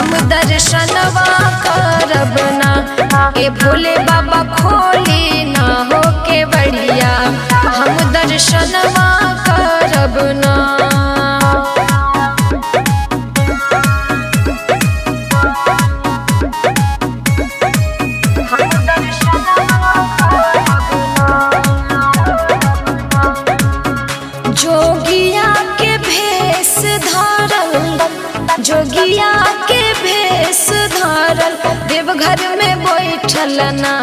हम दर्शनवा करब ना ए भोले बाबा खोली ना हो के बढ़िया हम दर्शनवा करब ना जोगिया के भेष धारल जोगिया के भेष धारल देवघर में बैठल ना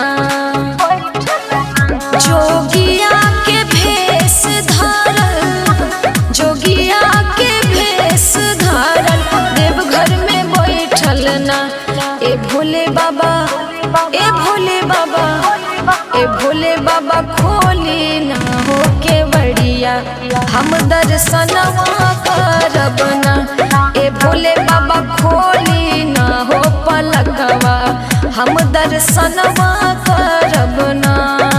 जोगिया के भेष धारल जोगिया के भेष धारल देवघर में बैठल ना ए भोले बाबा ए भोले बाबा ए भोले बाबा खोली ना हो के बढ़िया हम दर्शनवा करब ना ए भोले बाबा खोली ना हो पलकवा हम दर्शनवा करब ना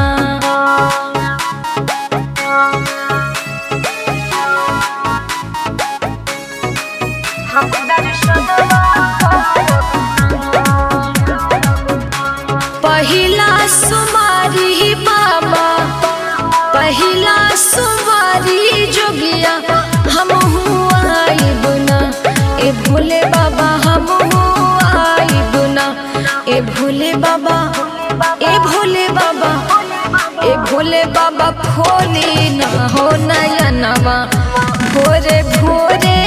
हम दर्शनवा पहिला सुमारी बाबा पहिला सुमारी जोगिया हम आइब ना ए भोले बाबा हम आइब ना ए भोले बाबा ए भोले बाबा ए भोले बाबा खोली ना हो नयनवा भोरे भोरे